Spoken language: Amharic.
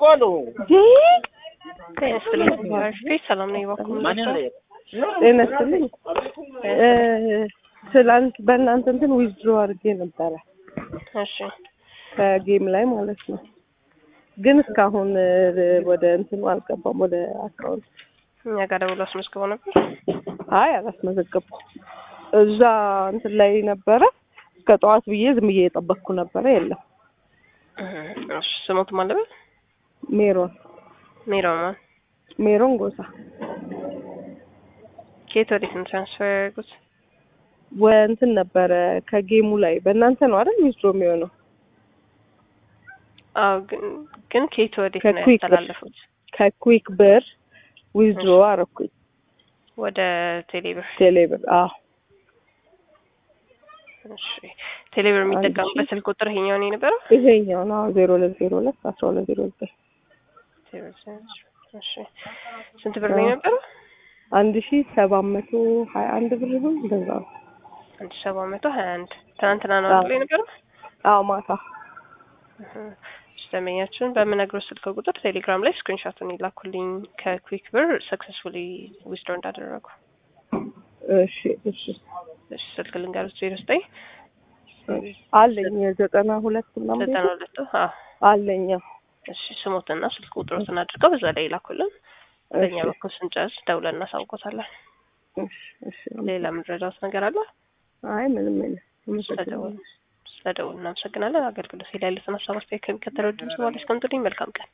አውቀዋለሁ። ሰላም ነው ይባኩም ማንን ላይ ጤና ይስጥልኝ። ትላንት በእናንተ እንትን ዊዝድሮ አድርጌ ነበረ እሺ ከጌም ላይ ማለት ነው። ግን እስካሁን ወደ እንትኑ አልገባም፣ ወደ አካውንት። እኛ ጋር ደውሎ አስመዝግበው ነበር። አይ አላስመዘገብኩም። እዛ እንትን ላይ ነበረ እስከ ጠዋት ብዬ ዝም ብዬ የጠበቅኩ ነበረ። የለም እሺ ስሞት ማለት ሜሮን ሜሮማን ሜሮን ጎሳ ከየት ወዴት ነው ትራንስፈር ያደርጉት? ወንትን ነበረ ከጌሙ ላይ በእናንተ ነው አይደል ዊዝድሮ የሚሆነው? አዎ ግን ግን ከየት ወዴት ነው ከኩዊክ ብር ያስተላለፉት? ከኩዊክ ብር ዊዝድሮ አረኩኝ ወደ ቴሌብር። ቴሌብር። አዎ እሺ ቴሌብር የሚጠቀሙበት ስልክ ቁጥር ይሄኛው ነው የነበረው? ይሄኛው ነው ዜሮ ሁለት ዜሮ ሁለት አስራ ሁለት ዜሮ ዘጠኝ እሺ ስንት ብር ነው የነበረው? አንድ ሺ ሰባት መቶ ሀያ አንድ ብር ይሁን እንደዛ ነው። አንድ ሺህ ሰባት መቶ ሀያ አንድ ትናንትና ነው አዎ። አይደል የነበረው? አዎ ማታ ደንበኛችን በምነግረው ስልክ ቁጥር ቴሌግራም ላይ ስክሪንሾቱን ይላኩልኝ ከኩዊክ ብር ሰክሰስፉሊ ዊዝድሮ እንዳደረጉ። እሺ እሺ እሺ ስልክ ልንገሩት ዜሮ ዘጠኝ አለኝ ዘጠና ሁለት ምናምን ዘጠና ሁለት አዎ አለኝ። አዎ። እሺ ስሞትና ስልክ ቁጥሮትን አድርገው በዛ ላይ ይላኩልን። በእኛ እሺ በኩል ስንጨርስ ደውለን እናሳውቆታለን። እሺ እሺ ሌላ የምንረዳውት ነገር አለ? አይ ምንም የለም። ስለደወል ስለደወል እናመሰግናለን። አገልግሎት ላይ ያሉትን ሀሳብ አስተያየት ከሚከተለው ድምጽ በኋላ እስከምትልኝ መልካም ቀን